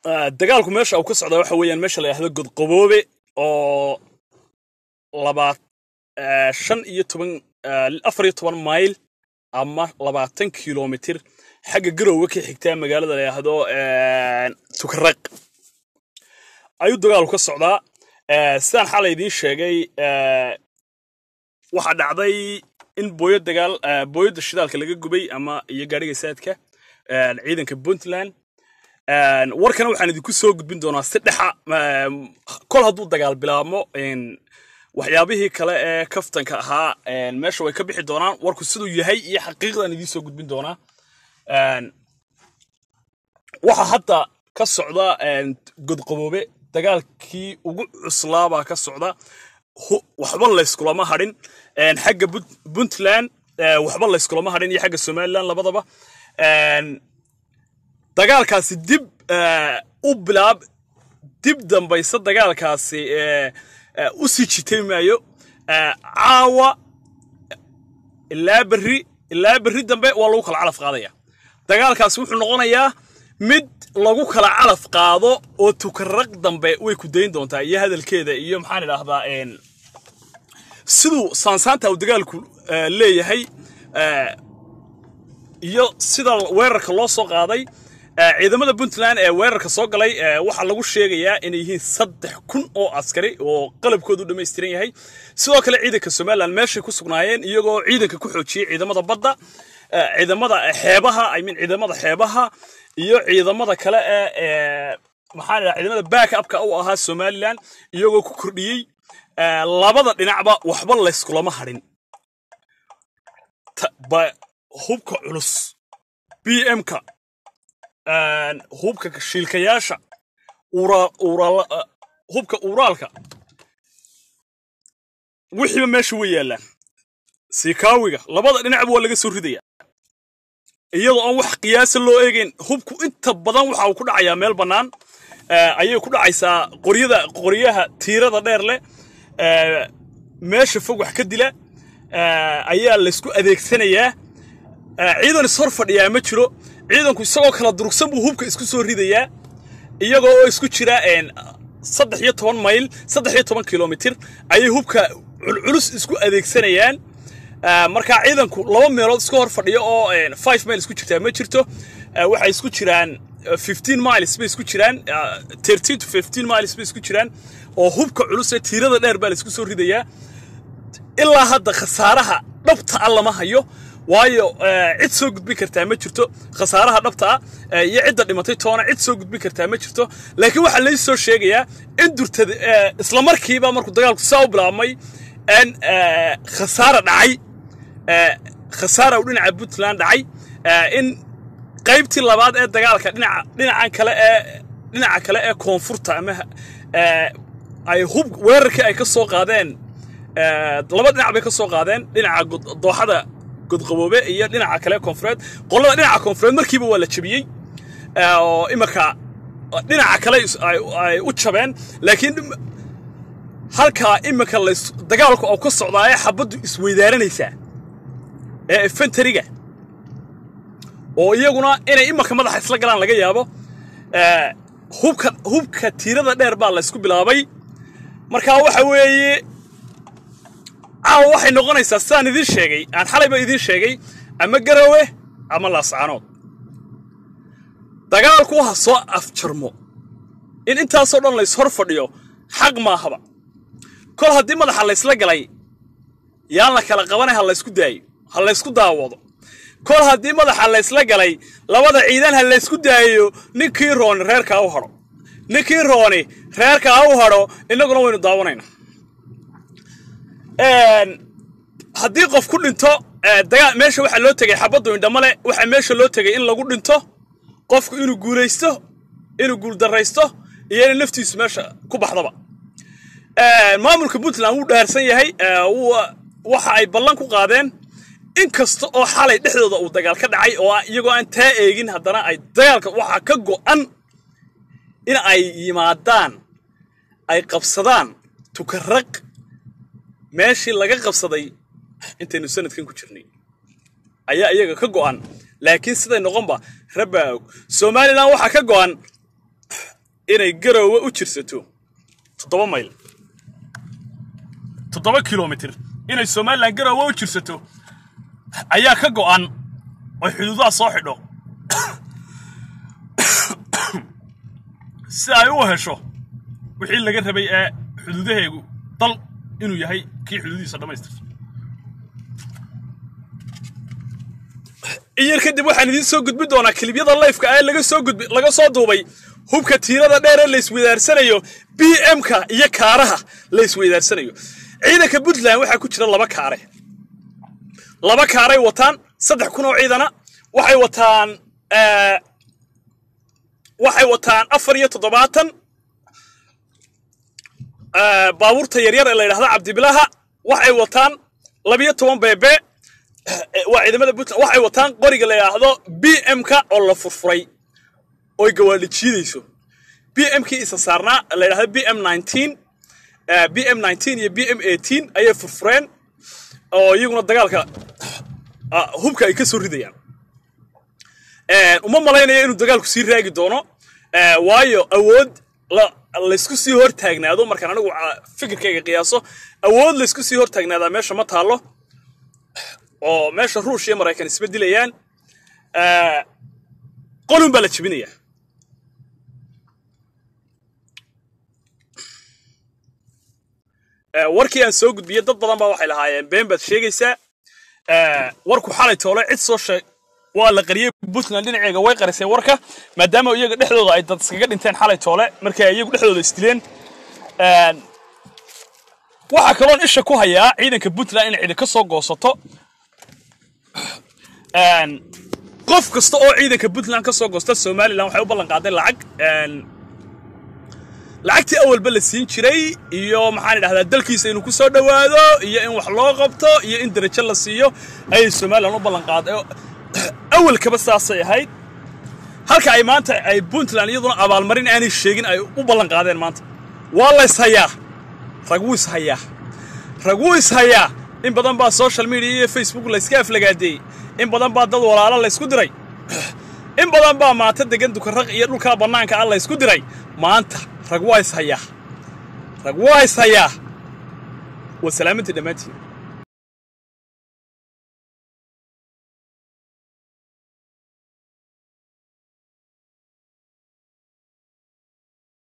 dagaalku meesha uu ka socda waxa weeyaan meesha la yidhahdo godqaboobe oo labaat shan iyo toban afar iyo toban mayl ama labaatan kilomitir xagga garowga ka xigtaa magaalada la yidhaahdo tukaraq ayuu dagaalku ka socdaa sidaan xalay idiin sheegay waxaa dhacday in booyo dagaal booyadda shidaalka laga gubay ama iyo gaadhiga saadka ciidanka puntland warkana waxaan idinku soo gudbin doonaa si dhexa kol hadduu dagaal bilaabmo waxyaabihii kale ee kaftanka ahaa meesha way ka bixi doonaan warku siduu yahay iyo xaqiiqdan idiin soo gudbin doonaa waxa hadda ka socda godqaboobe dagaalkii ugu cuslaabaa ka socda waxba layskulama hadhin xagga puntland waxba layskulama hadhin iyo xagga somaliland labadaba dagaalkaasi dib u bilaab dib dambaysa dagaalkaasi u sii jitay maayo caawa ilaa berri ilaa berri dambe waa lagu kala calaf qaadaya dagaalkaasi wuxuu noqonayaa mid lagu kala calaf qaado oo tukaraq dambe way ku dayn doontaa iyo hadalkeeda iyo maxaan idhaahdaa siduu saansaanta uu dagaalku leeyahay iyo sida weerarka loo soo qaaday ciidamada puntland ee weerarka soo galay waxaa lagu sheegayaa inay yihiin saddex kun oo askari oo qalabkoodu dhammaystiran yahay sidoo kale ciidanka somaliland meeshay ku sugnaayeen iyagoo ciidanka ku xoojiyey ciidamada badda ciidamada xeebaha i mean ciidamada xeebaha iyo ciidamada kale ee maxaan idhaha ciidamada back upka u ahaa somaliland iyagoo ku kordhiyey labada dhinacba waxba layskulama hadhin hubka culus b m-ka hubka shiilkayaasha hubka uuraalka wixiiba meesha way yaallaan sikaawiga labada dhinacba waa laga soo ridaya iyadoo aan wax qiyaasa loo eegayn hubku inta badan waxa uu ku dhacayaa meel bannaan ayay ku dhacaysaa qoryada qoryaha tiirada dheer leh meesha fog wax ka dila ayaa laysku adeegsanayaa ciidan ishor fadhiyaa ma jiro ciidanku isagoo kala durugsan buu hubka isku soo ridayaa iyagoo oo isku jira saddex iyo toban mayl saddex iyo toban kilomitir ayay hubka culculus isku adeegsanayaan markaa ciidanku laba meelood iska hor fadhiyo oo five mile isku jirtaa ma jirto waxay isku jiraan fifteen miles bay isku jiraan thirteen to fifteen miles bay isku jiraan oo hubka culus ee tiirada dheer baa la isku soo ridayaa ilaa hadda khasaaraha dhabta ah lama hayo waayo cid soo gudbin kartaa ma jirto khasaaraha dhabta ah iyo cidda dhimatay toona cid soo gudbin kartaa ma jirto laakiin waxaa lai soo sheegayaa in durtada isla markiiba markuu dagaalku saa u bilaabmay in khasaara dhacay khasaara uu dhinaca puntland dhacay in qaybtii labaad ee dagaalka dhinaca dhinacan kale ee dhinaca kale ee koonfurta ama ay hub weerarkii ay ka soo qaadeen laba dhinac bay ka soo qaadeen dhinaca dooxada godqaboobe iyo dhinaca kale koonfureed qolada dhinaca koonfureed markiiba waa la jabiyey oo imarka dhinaca kale ay u jabeen laakiin halkaa iminka dagaalku oo ka socdaa ee xabaddu isweydaaranaysaa ee efentariga oo iyaguna inay imarka madaxa isla galaan laga yaabo hubka hubka tiirada dheer baa la isku bilaabay markaa waxa weeye caawa waxay noqonaysaa sidaan idiin sheegay aan xalayba idiin sheegay ama garowe ama laascaanood dagaalku ha soo afjarmo in intaasoo dhan lays hor fadhiyo xaq maahaba kol haddii madaxa laysla galay yaan la kala qabanay ha laysku daayo ha laysku daawado kol haddii madaxa laysla galay labada ciidan ha laysku daayo ninkii rooni reerkaa u hadho ninkii rooni reerkaa u hadho innaguna waynu daawanaynaa haddii qof ku dhinto dagaal meesha waxaa loo tegay xabaddu indhamale waxaa meesha loo tegay in lagu dhinto qofku inuu guulaysto inuu guuldarraysto iyo inay naftiisu meesha ku baxdaba maamulka puntland wuu dhaarsan yahay waxa ay ballan ku qaadeen in kasta oo xalay dhexdooda uu dagaal ka dhacay oo iyagoo aan taa eegin haddana ay dagaalka waxaa ka go'an in ay yimaadaan ay qabsadaan tukaraq meeshii laga qabsaday intaynu sanadkan ku jirnay ayaa iyaga ka go'an laakiin siday noqonba rabbaa og somalilan waxaa ka go'an inay garoowe u jirsato toddoba mayl toddoba kilomitir inay somalilan garoowe u jirsato ayaa ka go'an oy xuduudaha soo xidho si ay u hesho wixii laga rabay ee xuduudaheegu dal inuu yahay kii xuduudihiisa dhammaystirta iyar kadib waxaan idiin soo gudbin doonaa kilibyada lifeka ee laga soo gudbi laga soo duubay hubka tiirada dheer ee la isweydaarsanayo b m-ka iyo kaaraha la isweydaarsanayo ciidanka puntland waxaa ku jira laba kaare laba kaaray wataan saddex kun oo ciidana waxay wataan waxay wataan afar iyo toddobaatan baabuurta yaryar ee la yidhahda cabdibilaha waxay wataan labiyo toban beebe waa ciidamada puntland waxay wataan qoriga la yidhaahdo b m-ka oo la furfuray oy gawaadhi jiidayso b m-kii isa saarnaa la yidhahdo b m nineteen b m nineteen iyo b m eighteen ayay furfureen oo iyaguna dagaalka hubka ay ka soo ridayaan uma malaynaya inuu dagaalku sii raagi doono waayo awood laysku sii hor taagnaado markaan anigu fikirkayga qiyaaso awood laysku sii hor taagnaadaa meesha ma taallo oo meesha ruush iyo maraykan isba dilayaan qolun baa la jebinayaa warkii aan soo gudbiyey dad badan baa waxay lahaayeen been baad sheegaysaa warku xalay toole cid soo sheeg waa la qariyey puntland dhinaceega way qarisay warka maadaama iyaga dhexdooda ay dad iskaga dhinteen xalay toole markay iyagu dhexdooda isdileen waxaa kaloon isha ku hayaa ciidanka puntland inay cidi ka soo goosato qof kasta oo ciidanka puntland ka soo goosta somalilan waxay u ballan qaaday lacag lacagtii awalba la siin jiray iyo maxaan idhahdaa dalkiisa inuu ku soo dhowaado iyo in wax loo qabto iyo in darajo la siiyo ayay somalilan u ballan qaaday awalkaba saasay ahayd halka ay maanta ay puntland iyaduna abaalmarin aanay sheegin ay u ballan qaadeen maanta waa la ishayaa rag wuu ishayaa rag wuu ishayaa in badan baa social media iyo facebook layska aflagaadeeyey in badan baa dad walaalo laysku diray in badan baa maanta degan dukarraq iyo dhulkaa bannaanka ah laysku diray maanta rag waa ishayaa rag waa ishayaa waa salaamantii dhammaantiin